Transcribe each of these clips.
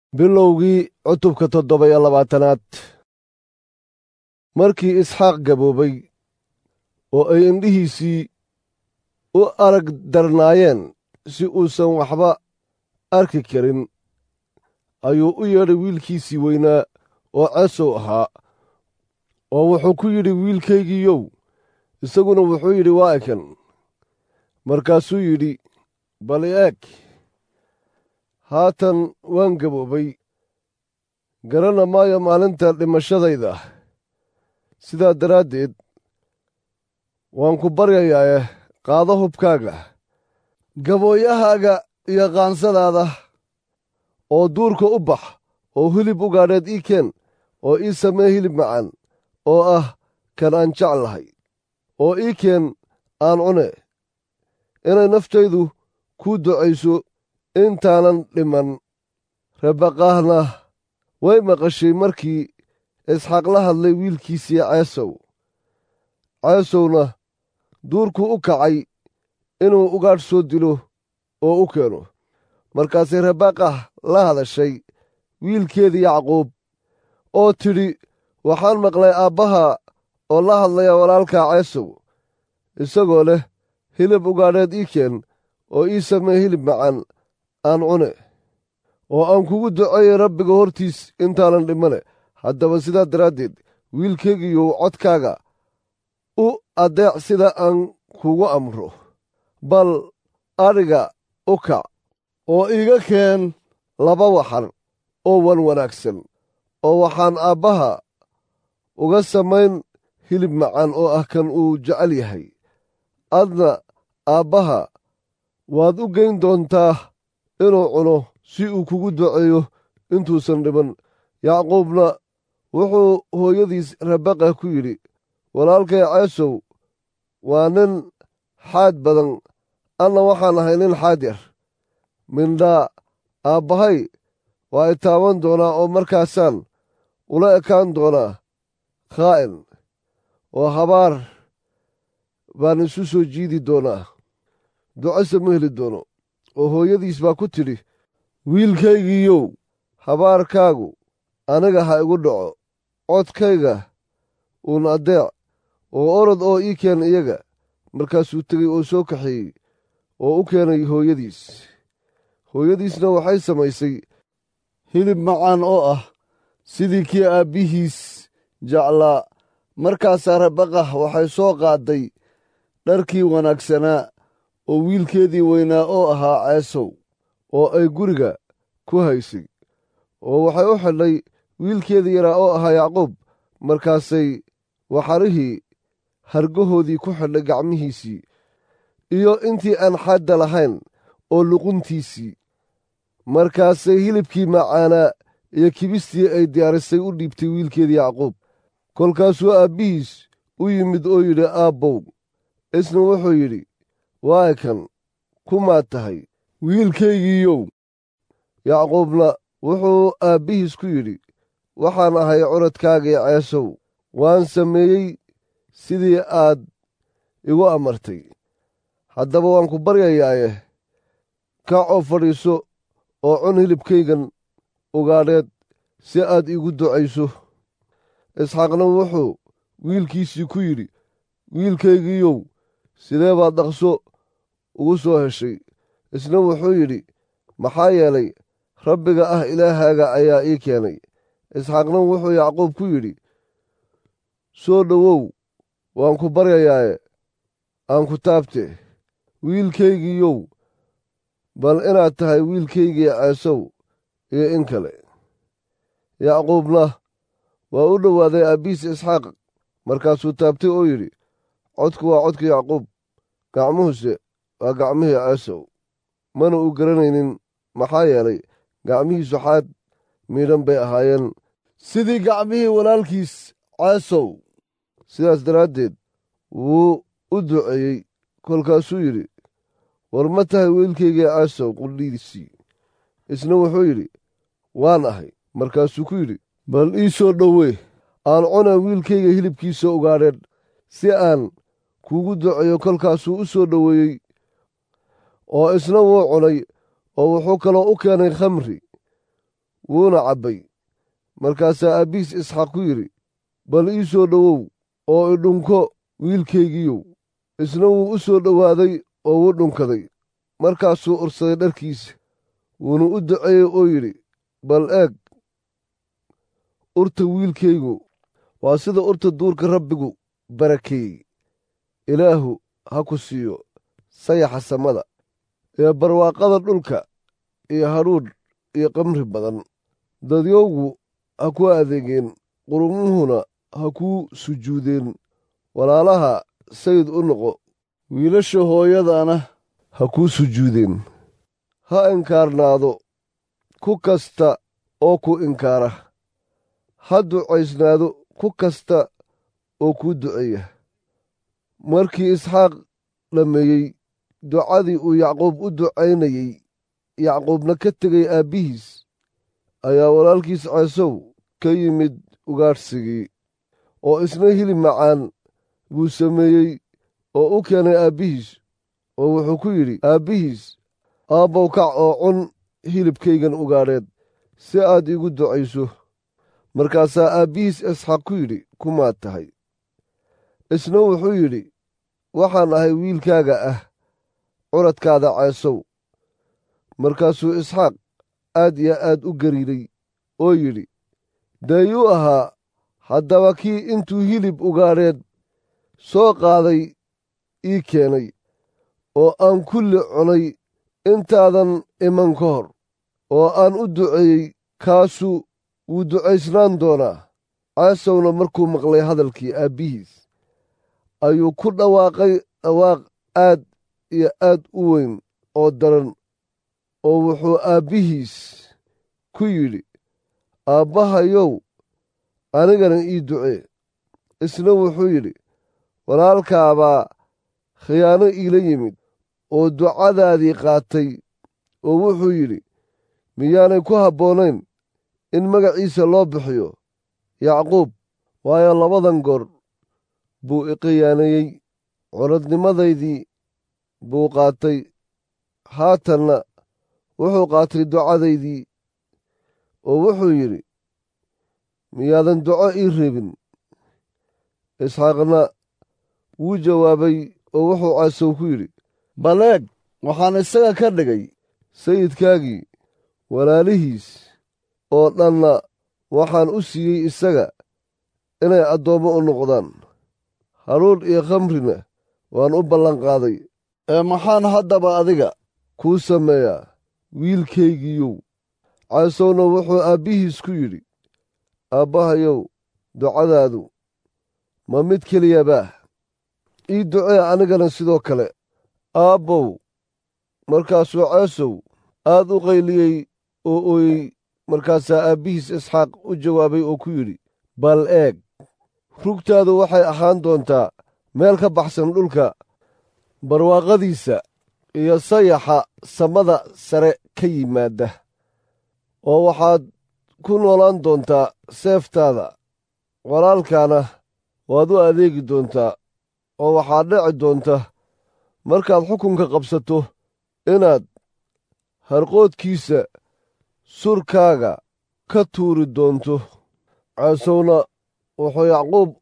bilowgii cutubka toddoba iyo labaatanaad markii isxaaq gaboobay oo ay indhihiisii u arag darnaayeen si uusan waxba arki karin ayuu u yeedhay wiilkiisii weynaa oo ceesow ahaa oo wuxuu ku yidhi wiilkaygiiyow isaguna wuxuu yidhi waa ekan markaasuu yidhi bal i eeg haatan waan gaboobay garana maayo maalinta dhimashadayda sidaa daraaddeed waan ku baryayaae qaado hubkaaga gabooyahaaga iyo qaansadaada oo duurka u bax oo hilib ugaadheed ii keen oo ii samee hilib macaan oo ah kan aan jeclahay oo ii keen aan cune inay naftaydu kuu ducayso intaanan dhiman rebaqaahna way maqashay markii isxaaq la hadlay wiilkiisii ceesow ceesowna duurkuu u kacay inuu ugaadh soo dilo oo u keeno markaasay rebaqah la hadashay wiilkeedii yacquub oo tidhi waxaan maqlay aabbaha oo la hadlaya walaalkaa ceesow isagoo leh hilib ugaadheed ii keen oo ii samee hilib macaan aan cune oo aan kugu duceeyey rabbiga hortiis intaanan dhimane haddaba sidaa daraaddeed wiilkaygiiyow codkaaga u addeec sida aan kugu amro bal adhiga u kac oo iiga keen laba waxar oo wan wanaagsan oo waxaan aabbaha uga samayn hilib macaan oo ah kan uu jecel yahay adna aabbaha waad u geyn doontaa inuu cuno si uu kugu duceeyo intuusan dhiman yacquubna wuxuu hooyadiis rabaqa ku yidhi walaalkay ceesow waa nin xaad badan anna waxaan ahay nin xaad yar mindhaa aabbahay waa i taaban doonaa oo markaasaan ula ekaan doonaa khaa'in oo habaar baan isu soo jiidi doonaa ducase ma heli doono oo hooyadiis baa ku tidhi wiilkaygiiyow habaarkaagu aniga ha igu dhaco codkayga uun addeec oo orod oo ii keen iyaga markaasuu tegey oo soo kaxeeyey oo u keenay hooyadiis hooyadiisna waxay samaysay hilib macaan oo ah sidii kii aabbihiis jeclaa markaasaa rabaqah waxay soo qaadday dharkii wanaagsanaa oo wiilkeedii weynaa oo ahaa ceesow oo ay guriga ku haysay oo waxay u xidhay wiilkeedii yaraa oo ahaa yacquub markaasay waxarihii hargahoodii ku xidhay gacmihiisii iyo intii aan xadda lahayn oo luquntiisii markaasay hilibkii macaanaa iyo kibistii ay diyaarisay u dhiibtay wiilkeedii yacquub kolkaasuu aabbihiis u yimid oo yidhi aabbow isna wuxuu yidhi waa kan kumaad tahay wiilkaygiiyow yacquubna wuxuu aabbihiis ku yidhi waxaan ahay curadkaagii ceesow waan sameeyey sidii aad igu amartay haddaba waan ku baryayaaye kac oo fadhiiso oo cun hilibkaygan ugaadheed si aad iigu ducayso isxaaqna wuxuu wiilkiisii ku yidhi wiilkaygiiyow sidee baad dhaqso ugu soo heshay isna wuxuu yidhi maxaa yeelay rabbiga ah ilaahaaga ayaa ii keenay isxaaqna wuxuu yacquub ku yidhi soo dhowow waan ku baryayaaye aan ku taabte wiilkaygiiyow bal inaad tahay wiilkaygii ceesow iyo in kale yacquubna waa u dhowaaday aabbihiis isxaaq markaasuu taabtay oo yidhi codku waa codka yacquub gacmuhuse waa gacmihii ceesow mana uu garanaynin maxaa yeelay gacmihiisu xaad miidhan bay ahaayeen sidii gacmihii walaalkiis ceesow sidaas daraaddeed wuu u duceeyey kolkaasuu yidhi war ma tahay wiilkaygii ceesow qudhiisii isna wuxuu yidhi waan ahay markaasuu ku yidhi bal ii soo dhowee aan cuna wiilkayga hilibkiisa ugaadheen si aan kuugu duceeyo kolkaasuu u soo dhoweeyey oo isna wuu cunay oo wuxuu kaloo u keenay khamri wuuna cabbay markaasaa aabbihiis isxaaq ku yidhi bal ii soo dhowow oo idhunko wiilkaygiiyow isna wuu u soo dhowaaday oo wuu dhunkaday markaasuu ursaday dharkiisa wuuna u duceeyey oo yidhi bal eeg urta wiilkaygu waa sida urta duurka rabbigu barakeeyey ilaahu ha ku siiyo sayaxa samada iyo barwaaqada dhulka iyo hadhuudh iyo qamri badan dadyowgu ha ku adeegeen qurumuhuna ha kuu sujuudeen walaalaha sayid u noqo wiilasha hooyadana ha kuu sujuudeen ha inkaarnaado ku kasta oo ku inkaara ha ducaysnaado ku kasta oo kuu duceeya markii isxaaq dhammeeyey ducadii uu yacquub u ducaynayey yacquubna ka tegay aabbihiis ayaa walaalkiis ceesow ka yimid ugaadhsigii oo isna hilib macaan buu sameeyey oo u keenay aabbihiis oo wuxuu ku yidhi aabbihiis aabbow kac oo cun hilibkaygan ugaadheed si aad iigu ducayso markaasaa aabbihiis isxaaq ku yidhi kumaad tahay isna wuxuu yidhi waxaan ahay wiilkaaga ah curadkaada ceesow markaasuu isxaaq aad iyo aad u gariiray oo yidhi deeyuu ahaa haddaba kii intuu hilib ugaadheed soo qaaday ii keenay oo aan kulli cunay intaadan iman ka hor oo aan u duceeyey kaasu wuu ducaysnaan doonaa ceesowna markuu maqlay hadalkii aabbihiis ayuu ku dhawaaqay dhawaaq aad iyo aad u weyn oo daran oo wuxuu aabbihiis ku yidhi aabbahayow anigana ii ducee isna wuxuu yidhi walaalkaabaa khiyaano iila yimid oo ducadaadii qaatay oo wuxuu yidhi miyaanay ku habboonayn in magaciisa loo bixiyo yacquub waayo labadan goor buu i khiyaaneeyey curadnimadaydii buu qaatay haatanna wuxuu qaatay ducadaydii oo wuxuu yidhi miyaadan duco ii reebin isxaaqna wuu jawaabay oo wuxuu ceesow ku yidhi baleeg waxaan isaga ka dhigay sayidkaagii walaalihiis oo dhanna waxaan u siiyey isaga inay addoommo u noqdaan hadhuudh iyo khamrina waan u ballanqaaday ee maxaan haddaba adiga kuu sameeyaa wiilkaygiiyow ceesowna wuxuu aabbihiis ku yidhi aabbahayow ducadaadu ma mid keliyabaa ii ducee anigana sidoo kale aabbow markaasuu ceesow aad u qayliyey oo ooyey markaasaa aabbihiis isxaaq u jawaabay oo ku yidhi bal eeg rugtaadu waxay ahaan doontaa meel ka baxsan dhulka barwaaqadiisa iyo sayaxa samada sare ka yimaadda oo waxaad ku noolaan doontaa seeftaada walaalkaana waad u adeegi doontaa oo waxaad dhici doonta markaad xukunka qabsato inaad harqoodkiisa surkaaga ka tuuri doonto ceesowna wuxuu yacquub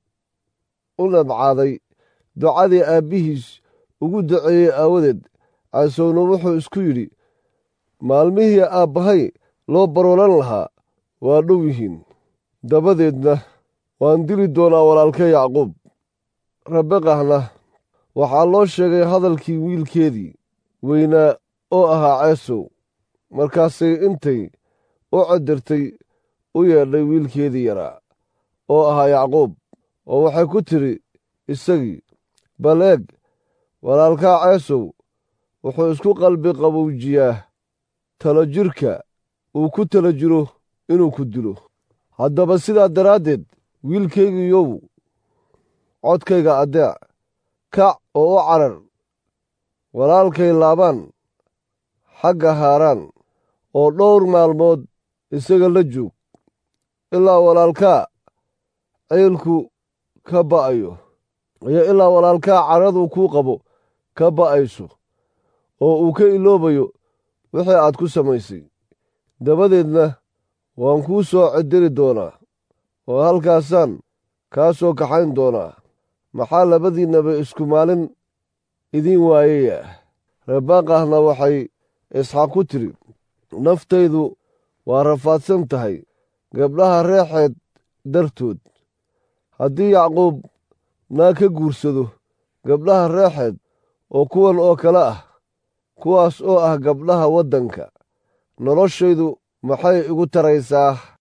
u nabcaaday ducadii aabbihiis ugu duceeyey aawadeed ceesowna wuxuu isku yidhi maalmihii aabbahay loo baroolan lahaa waa dhow yihiin dabadeedna waan dili doonaa walaalkee yacquub rabeqahna waxaa loo sheegay hadalkii wiilkeedii weynaa oo ahaa ceesow markaasay intay u cadirtay u yeedhay wiilkeedii yaraa oo ahaa yacquub oo waxay ku tidhi isagii bal eeg walaalkaa ceesow wuxuu isku qalbi qabowjiyaa talo jirka uu ku tala jiro inuu ku dilo haddaba sidaa daraaddeed wiilkaygiiyow codkayga addeec kac oo u carar walaalkay laabaan xagga haaraan oo dhowr maalmood isaga la joog ilaa walaalkaa ciilku ka ba'ayo iyo ilaa walaalkaa caradu kuu qabo ka ba'ayso oo uu ka iloobayo wixii aad ku samaysay dabadeedna waan kuu soo cediri doonaa oo halkaasaan kaa soo kaxayn doonaa maxaa labadiinnaba isku maalin idiin waayaya rebaaqahna waxay isxaaq ku tidhi naftaydu waa rafaadsan tahay gabdhaha reexeed dartood haddii yacquub naa ka guursado gabdhaha reexeed oo kuwan oo kale ah kuwaas oo ah gabdhaha waddanka noloshaydu maxay igu taraysaa